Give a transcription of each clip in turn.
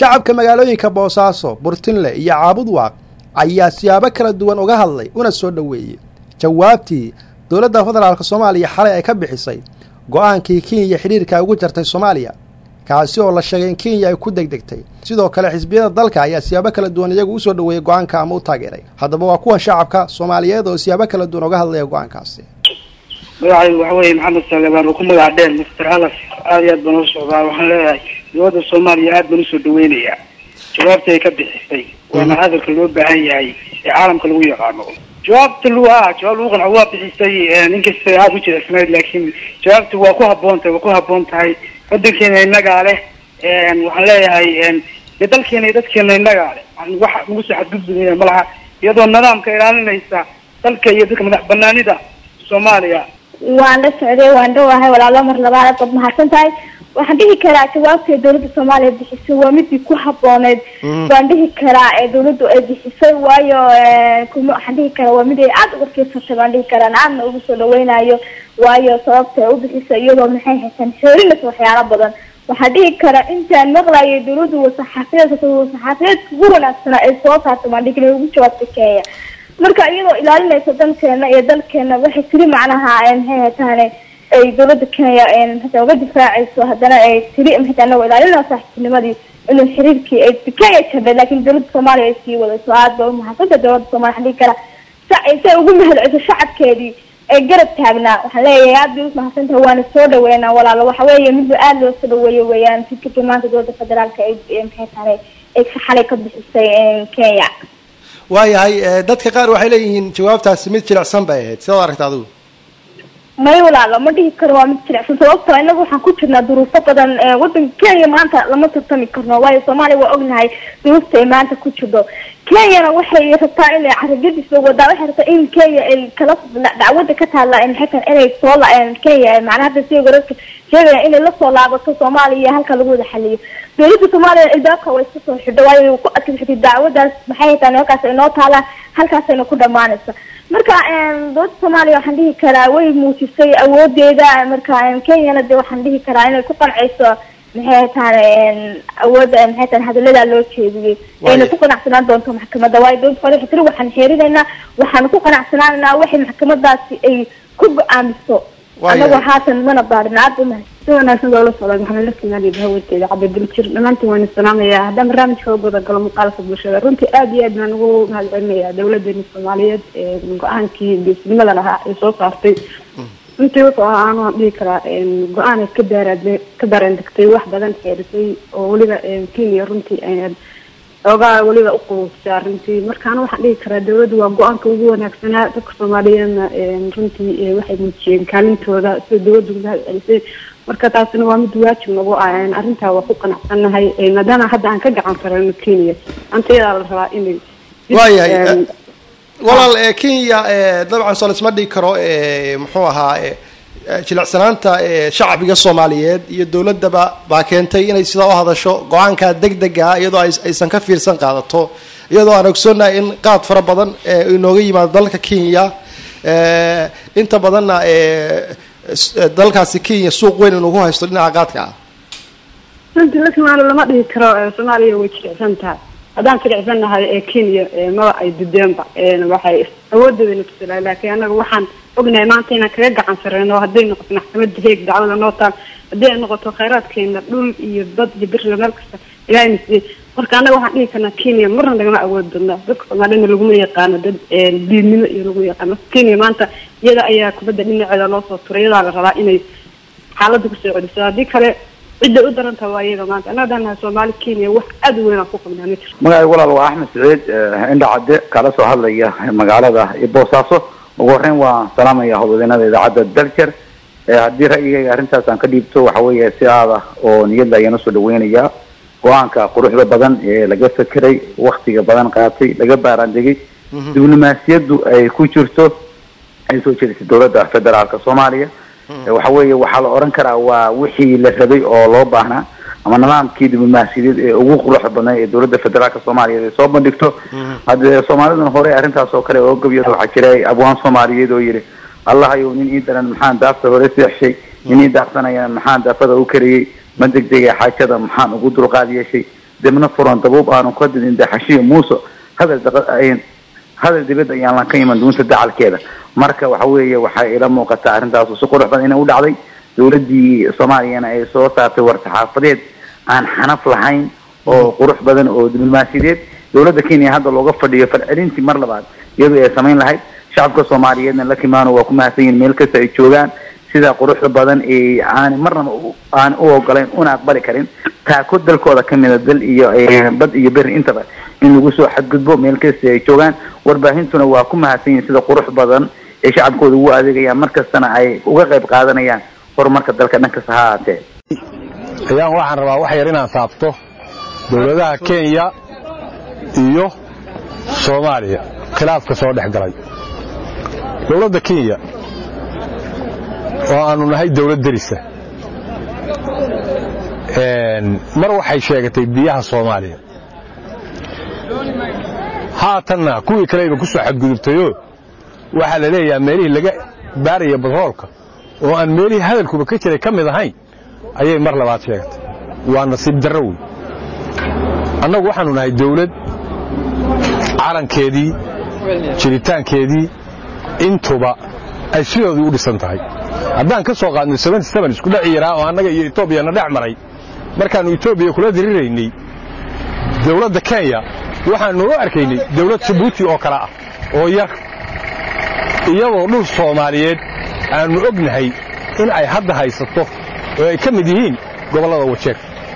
shacabka magaalooyinka boosaaso burtinle iyo caabud waaq ayaa siyaabo kala duwan uga hadlay una soo dhoweeyey jawaabtii dowladda federaalk soomaaliya xalay ay ka bixisay go-aankii kenya xidhiirka ugu jartay soomaaliya kaasi oo la sheegay in kenya ay ku degdegtay sidoo kale xisbiyada dalka ayaa siyaabo kala duwan iyagu usoo dhoweeyey go-aanka ama u taageeray haddaba waa kuwan shacabka soomaaliyeed oo siyaabo kala duwan uga hadlaya go-aankaasi magacaygu waxa weeye maxamed saleebaan oo ku magac dheer mister halaf aada iyo aad baan ula socdaa waxaan leeyahay dowladda soomaaliya aad baan usoo dhaweynayaa jawaabta ay ka bixisay waana hadalka loo baahan yahay ee caalamka lagu yaqaano jawaabta lu ah jawaab lagu qanco waa bixisay ninkasta aada u jilicsanayd laakiin jawaabta waa ku haboon tahay waa ku haboon tahay wadankeena innagaa leh waxaan leeyahay dee dalkeena iyo dadkeena innagaa leh wax nagu soo xadgudbaya ma laha iyadoo nidaamka ilaalinaysa dalka iyo dadka madax banaanida soomaaliya waan la socday waan dhawahay walaalo mar labaad baad mahadsan tahay waxaan dhihi karaa jawaabta dowladda soomaaliya bixisay waa midii ku habooneyd waan dhihi karaa ee dowladdu ay bixisay waayo kuma waxaan dhihi karaa waa mid ay aada uga fiirsatay baan dhihi karaa aadna ugu soo dhaweynayo waayo sababta ay u bixisay iyadoo maxay haysan xeerinaysa waxyaalo badan waxaan dhihi karaa intaan maqlayay dowladdu wasaxaafiyeedka wasaxaafiyeedka ugu wanaagsana ay soo saartay baan dhihi karaa ugu jawaabtay kenya marka iyadoo ilaalinaysa dalkeena iyo dalkeena waxay tiri macnaha maxay hataane ay dowladda kenya maxata uga difaacayso haddana ay tiri maxata anagoo ilaalinaa saaxiibtinimadii inuu xiriirkii ay kenya jabay laakiin dowladda soomaaliya ay sii wadayso aad ba umahadsanta dowladda soomaliya waxaan dhihi karaa sa say ugu mahadceliso shacabkeedii ee garab taagnaa waxaan leeyahay aad bay umahadsantahay waana soo dhaweynaa walaalo waxa weeye midba aada loo soo dhaweeyo weeyaan fikirkii maanta dowladda federaalka ay maxay tahay ay xalay ka bixisay kenya waayahay dadka qaar waxay leeyihiin jawaabtaasi mid jilicsan bay ahayd sidaad aragta adigu may walaalo ma dhihi karo waa mid jilicsan sababtoo inaga waxaan ku jirnaa duruufo badan wadanka kenya maanta lama tartami karno waayo soomaaliya waa ognahay duruufta ay maanta ku jirto kenyana waxay rabtaa inay caragadiisa wadaa waxay rabtaa in kenya ay kala dacwada ka taalla maxaytan inay soo kenya macnaha hadda si wararka sheegaya inay lasoo laabato soomaaliya halka lagu wada xaliyo dowladda soomaaliya ilbaabka way iska soo xidho waayo ku adkaysatay dacwadaas maxay tahay halkaas inoo taala halkaasayna ku dhamaanaysa marka dowladda soomaaliya waxaan dhihi karaa way muujisay awoodeeda marka kenyana de waxaan dhihi karaa inay ku qancayso maxay tahay awoodda maxay tahay hadaladaa loo jeediyey ayna ku qanacsanaan doonto maxkamadda waayo dowladda soomaaliya waxay tiri waxaan xeerinaynaa waxaanu ku qanacsanaanaynaa waxay maxkamadaasi ay ku go-aamiso anagoo haatan mana baarin aad umahad si wanaagsan baa ula socda maxamed lakimaali bahawateeda cabdidil jir dhammaantiin waan salaamayaa haddaan barnaamijka u gudagalo muuqaalka bulshada runtii aada iyo aad baan ugu mahad celinayaa dowladeena soomaaliyeed ee go-aankii geesnimada lahaa ay soo saartay runtii wuxuu ahaa aan dhihi karaa go-aan ay ka daaraad ka daareen degtay wax badan xeerisay oo weliba kenya runtii oogaa weliba uqubuubsaa runtii markaana waxaan dhihi karaa dowladdu waa go-aanka ugu wanaagsanaa dadka soomaaliyeedna runtii waxay muujiyeen kaalintooda sida dowladdu mahad celisay marka taasina waa mid waajib nagu ah arrintaa waa ku qanacsannahay maadaama hadda aan ka gacan karano kenya anta iyadaa la rabaa inay waayahay walaal kenya dabcan soo laisma dhigi karo muxuu ahaa jilicsanaanta shacbiga soomaaliyeed iyo dowladaba baa keentay inay sidaa u hadasho go-aanka degdega iyadoo aysan ka fiirsan qaadato iyadoo aan ogsoonahay in qaad fara badan inooga yimaado dalka kenya inta badanna dalkaasi kenya suuq weyn inugu haysto dhinaca qaadka ah runtii lakimaalo lama dhihi karo soomaaliya way jilicsan tahay haddaan jilicsan nahay ee kenya maba ay dudeenba waxay awoodooda na tusalaa laakiin anaga waxaan ognahay maanta inaan kaga gacan sareyno hadday noqoto maxkamadda heeg dacwada noo taal haddii ay noqoto khayraadkeena dhul iyo bad iyo beriga meel kasta ilaahay na siiyey marka annaga waxaan dhihi karnaa kenya marna nagama awood badna dadka soomaaliyana laguma yaqaano dad diidnimo iyo laguma yaqaano kenya maanta iyada ayaa kubadda dhinaceeda loo soo turay iyadaa la rabaa inay xaaladda kusoo celiso haddii kale cidday u darantaha waa iyaga maanta annaga daan nahay soomaali kenya wax aada u weyn aan ku qabnaa ma jirto magacay walaal waa axmed saciid indha cadde kala soo hadlaya magaalada boosaaso ugu horreyn waan salaamaya howlwadeenada idaacadda daljer haddii ra'yigayga arrintaas aan ka dhiibto waxa weeye si aada oo niyadla ayaan usoo dhaweynayaa go-aanka quruxda badan ee laga fekeray waktiga badan qaatay laga baaraandegay diblomaasiyaddu ay ku jirto ay soo jeedisay dowladda federaalka soomaaliya waxa weeye waxaa la odhan karaa waa wixii la rabay oo loo baahnaa ama nidaamkii diblomaasiyadeed ee ugu quruxda badnay ee dowladda federaalka soomaaliyeed ay soo bandhigto haddee soomaaliduna hore arrintaas oo kale oo gabyada waxaa jiray abwaan soomaaliyeed oo yidhi allahayow nin ii daran maxaan daafta hore seexshay nin ii daafsanayana maxaan daafada u kariyey ma degdega xaajada maxaan ugu dulqaad yeeshay dibna furan dabuub aanu ka didin daxashiyo muuse hadal hadal dibadda ayaan lan ka iman duunta dacalkeeda marka waxa weeye waxay ila muuqataa arrintaasu si qurux badan inay u dhacday dowladdii soomaaliyana ay soo saartay war-saxaafadeed aan xanaf lahayn oo qurux badan oo diblomaasiyadeed dowladda kenya hadda looga fadhiyo falcelintii mar labaad iyadoo ay samayn lahayd shacabka soomaaliyeedna la kimaano waa ku mahadsan yihin meel kasta ay joogaan sida quruxda badan ee aan marnaba aan u ogolayn una aqbali karin taako dalkooda kamida dal iyo bad iyo beri intaba in lagu soo xadgudbo meel kasta ay joogaan warbaahintuna waa ku mahadsan yihin sida qurux badan ee shacabkooda ugu adeegayaan markastana ay uga qayb qaadanayaan horumarka dalka dhan kasta ha ahaatee ayaan waxaan rabaa wax yar inaan saabto dowladaha kenya iyo soomaaliya khilaafka soo dhex galay dowladda kenya oo aanu nahay dowlad derisa mar waxay sheegatay biyaha soomaaliya haatanna kuwii kaleyba ku soo xadgudubtayoo waxaa la leeyahaa meelihii laga baaraya badroolka oo aan meelihii hadalkuba ka jiray ka mid ahayn ayay mar labaad sheegatay waa nasiib darro wey annagu waxaanu nahay dawlad calankeedii jiritaankeedii intuba ay sidoodii u dhisan tahay haddaan ka soo qaadno isku dheci yaraa oo annaga iyo etoobiya na dhex maray markaannu etoobiya kula diriraynay dawladda kenya waxaannu u arkaynay dawlad jabuuti oo kale ah oo yar iyadoo dhul soomaaliyeed aannu ognahay in ay hadda haysato oo ay ka mid yihiin gobollada wajeeg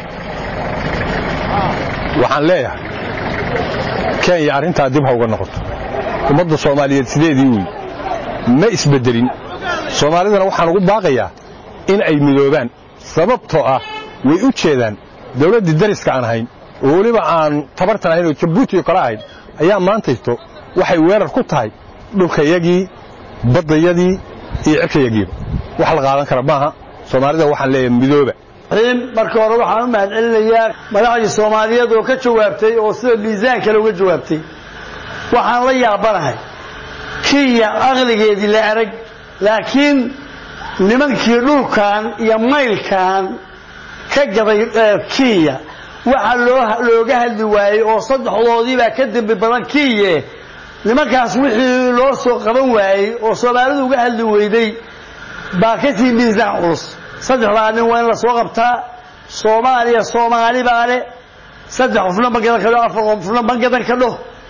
waxaan leeyahay kenya arrintaa dib ha uga noqoto ummadda soomaaliyeed sideedii wey ma isbeddelin soomaalidana waxaan ugu baaqayaa in ay midoobaan sababtoo ah way u jeedaan dawladdii dariska aan ahayn oo weliba aan tabartan ahayn oo jabuuti oo kale ahayn ayaa maantayto waxay weerar ku tahay dhulkayagii baddayadii iyo cirkayagiiba wax la qaadan kara maaha soomaalida waxaan leeyahay midooba marka hore waxaan u mahad celinayaa madaxdii soomaaliyeed oo ka jawaabtay oo sida miisaan kale uga jawaabtay waxaan la yaabanahay kenya aqligeedii la arag laakiin nimankii dhulkan iyo maylkan ka gaday kenya waxaa looga hadli waayey oo saddexdoodiibaa ka dembi badan kenya nimankaas wixii loo soo qaban waayey oo soomaalidu uga hadli weyday baa ka tii miisaan culus saddexdaa nin waa in la soo qabtaa soomaaliya soomaali baa le saddex qofna ma gadan kadho afar qofna ma gadan kadho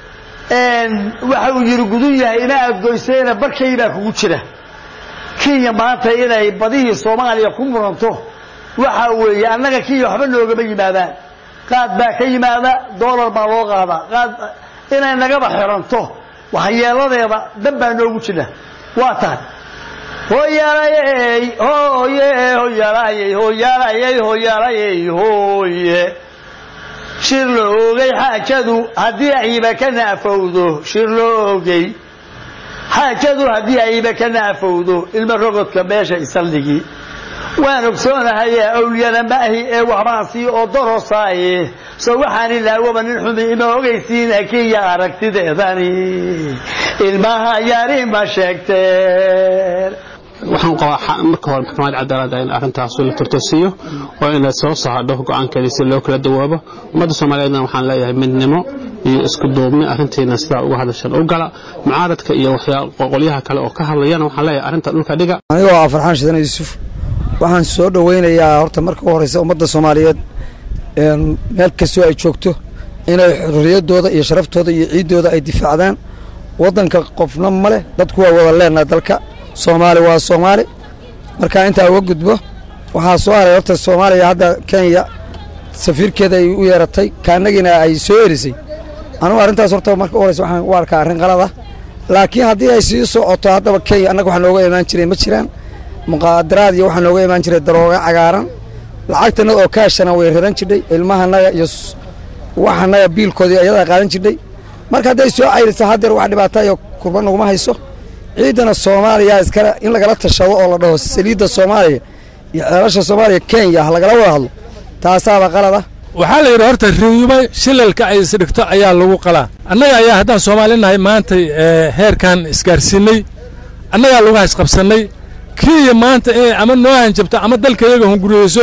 waxa uu yidhi gudun yahay ina adgoyseena barkay baa kugu jira kenya maanta inay badihii soomaaliya ku muranto waxa weeye annaga kenya waxba noogama yimaadaan qaad baa ka yimaada doolar baa loo qaadaa qaad inay nagaba xiranto waxyeeladeeda dan baa noogu jira waa tahay hoyaalayey hooye hoyaalayey hoyaalayey hoyaalayey hooye shir la ogey xaajadu haddii ayba ka naafowdo shir la ogey xaajadu haddii ayba ka naafowdo ilmo rogodka meesha isaldhigii waan ogsoonahaye awliyana maahi ee waxbaan sii oo darosaaye soo waxaan ilaawaba nin xumi ima ogaysiina kiya aragtideedani ilmaha yari ma sheegteen waxaan qabaa marka hore maxkamad cadaalada in arrintaas la turtasiiyo oo in la soo saadho go-aankeeda si loo kala dawaabo ummadda soomaaliyeedna waxaan leeyahay midnimo iyo isku duubni arrintiina sidaa uga hadashan u gala mucaaradka iyo qolyaha kale oo ka hadlayana waxaan leeyahay arrinta dhulka dhiga anigoo ah farxaan shidan yuusuf waxaan soo dhowaynayaa horta marka u horeysa ummadda soomaaliyeed meel kastoo ay joogto inay xorriyaddooda iyo sharaftooda iyo ciiddooda ay difaacdaan waddanka qofna ma leh dadku waa wada leenaha dalka soomaali waa soomaali markaa intaa uga gudbo waxaa soo haray horta soomaaliya hadda kenya safiirkeeda ay u yeeratay kaanagina ay soo erisay anugu arrintaas horta marka u horeysa waxaan u arkaa arrin qalada laakiin haddii ay sii socoto haddaba kenya annaga waxaa nooga imaan jiray ma jiraan muqaadaraad iyo waxaa nooga imaan jiray darooga cagaaran lacagtanada oo kaashana way raran jidhay ilmahanaga iyo waxanaga biilkoodii ayadaa qaadan jidhay marka hadday soo cayrisa haddeer wax dhibaata iyo kurba naguma hayso ciidana soomaaliya iskale in lagala tashado oo la dhaho saliidda soomaaliya iyo ceelasha soomaaliya kenya ha lagala wada hadlo taasaaba qalada waxaa la yidhi horta riiba shilalka ay isdhigto ayaa lagu qalaa annaga ayaa haddaan soomaali nahay maanta heerkan isgaarsiinay annagaa lagu haysqabsannay kenya maanta inay ama noo hanjabto ama dalka iyaga hunguriyeyso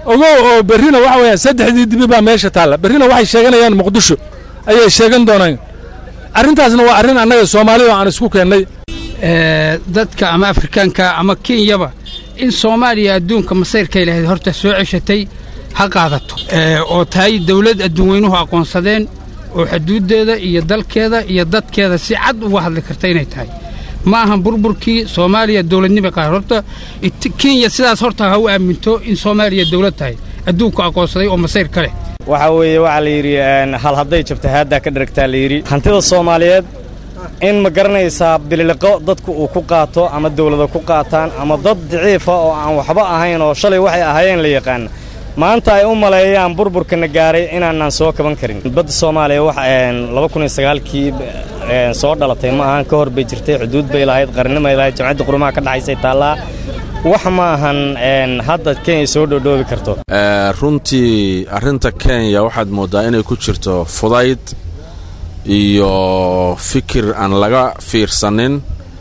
ogow oo berrina waxa weeyaan saddexdii dibi baa meesha taalla berrina waxay sheeganayaan muqdisho ayay sheegan doonaan arrintaasna waa arrin annaga soomaalida aan isku keennay dadka ama afrikaanka ama kenyaba in soomaaliya adduunka masayrkay lahayd horta soo ceshatay ha qaadato oo tahay dawlad adduunweynuhu aqoonsadeen oo xuduuddeeda iyo dalkeeda iyo dadkeeda si cad uga hadli karta inay tahay ma ahan burburkii soomaaliya dowladnima qaar horta kenya sidaas horta ha u aaminto in soomaaliya dawlad tahay adduunku aqoonsaday oo masayr ka leh waxa weeye waxaa la yidhi hal hadday jabta haaddaa ka dharagtaa la yidhi hantida soomaaliyeed in ma garanaysaa bililiqo dadku uu ku qaato ama dawlada ku qaataan ama dad daciifa oo aan waxba ahayn oo shalay waxay ahaayeen la yaqaan maanta ay u maleeyaan burburkana gaaray inaanaan soo kaban karin badda soomaaliya wax laba kun iyo sagaalkii soo dhalatay ma ahan ka hor bay jirtay xuduud bay lahayd qarnimay lahayd jamcadda qurumaha ka dhaxaysay taallaa wax ma ahan hadda kenya soo dhoodhoobi karto runtii arrinta kenya waxaad mooddaa inay ku jirto fudayd iyo fikir aan laga fiirsanin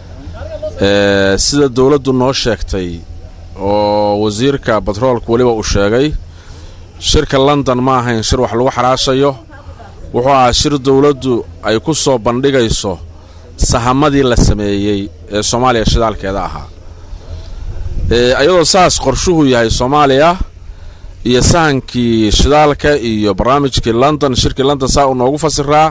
sida dawladdu noo sheegtay oo wasiirka batroolka weliba uu sheegay shirka london ma ahayn shir wax lagu xaraashayo wuxuu ahaa shir dawladdu ay ku soo bandhigayso sahamadii la sameeyey ee soomaaliya shidaalkeeda ahaa iyadoo saas qorshuhu yahay soomaaliya iyo sahankii shidaalka iyo barnaamijkii london shirkii london saa uu noogu fasiraa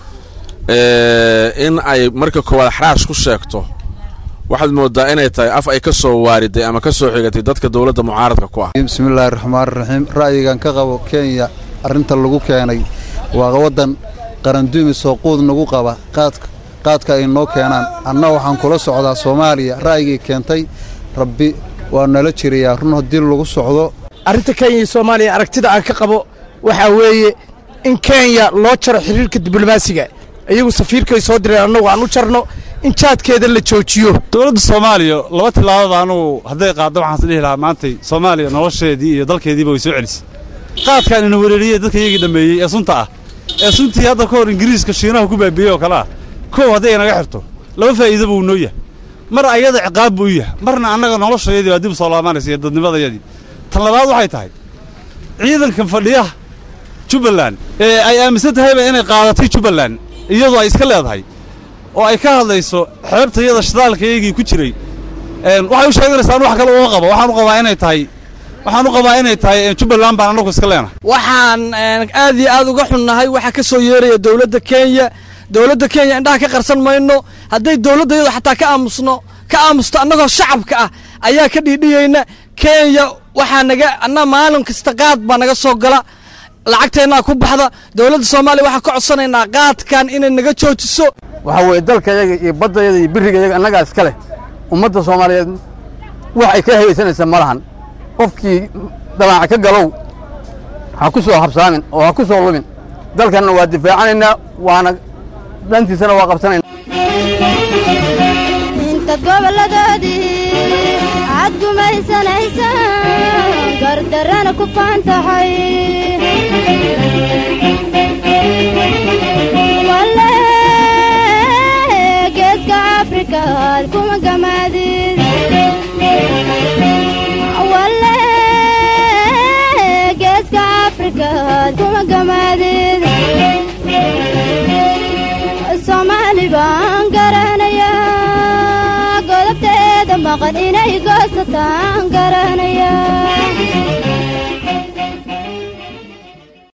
in ay marka koowaad xaraash ku sheegto waxaad mooddaa inay tahay af ay ka soo waariday ama ka soo xigatay dadka dowladda mucaaradka ku ah bismillaahi raxmaan raxiim ra'yigan ka qabo kenya arrinta lagu keenay waa waddan qaranduumis oo quud nagu qaba qaadka qaadka ay noo keenaan anna waxaan kula socdaa soomaaliya ra'yigii keentay rabbi waa nala jirayaa run haddii lagu socdo arrinta kenya iyo soomaaliya aragtida aan ka qabo waxaa weeye in kenya loo jaro xiriirka diblomaasiga iyagu safiirkay soo direen annagu aan u jarno in jaadkeeda la joojiyo dowladda soomaaliya laba tillaabada anugu hadday qaaddo waxaan is dhihi lahaa maantay soomaaliya nolosheedii iyo dalkeediiba way soo celisay qaadkaan ina wereeriyey dadka iyagii dhammeeyey ee sunta ah ee suntii hadda ka hor ingiriiska shiinaha ku baabiiyey oo kale ah kow hadday inaga xirto laba faa'iido buu noo yahay mar ayada ciqaab buu u yahay marna annaga noloshayadii baa dib u soo laabanaysa iyo dadnimadayadii tan labaad waxay tahay ciidankan fadhiyaha jubbaland ee ay aaminsan tahayba inay qaadatay jubbaland iyadoo ay iska leedahay oo ay ka hadlayso xeebtayada shidaalkaygii ku jiray waxay u sheeganaysaa an wax kale uma qabo waxaan u qabaa inay tahay waxaan u qabaa inay tahay jubbaland baan annagu iska leenahay waxaan aad iyo aad uga xunnahay waxaa ka soo yeeraya dowladda kenya dowladda kenya indhaha ka qarsan mayno hadday dowladda iyadu xataa ka aamusno ka aamusto annagoo shacabka ah ayaa ka dhiidhiyeyna kenya waxaa naga anna maalin kasta qaad baa naga soo gala lacagteennaa ku baxda dowladda soomaaliya waxaan ka codsanaynaa qaadkan inay naga joojiso waxaa weeye dalkayaga iyo baddayaga iyo birigayaga annagaa iska leh ummadda soomaaliyeed wax ay ka hayaysanaysa ma lahan qofkii dabaaca ka galow ha ku soo habsaamin oo ha ku soo lumin dalkanna waa difaacanaynaa waana dantiisana waa qabsanayna intaad goboladoodii cad gumaysanaysa gardarana ku faantahay walle geeska afrikaad kuma gamaadid walle geeska afrikaad kuma gamaadid soomaali baan garanayaa godobteeda maqan inay goosataan garanayaa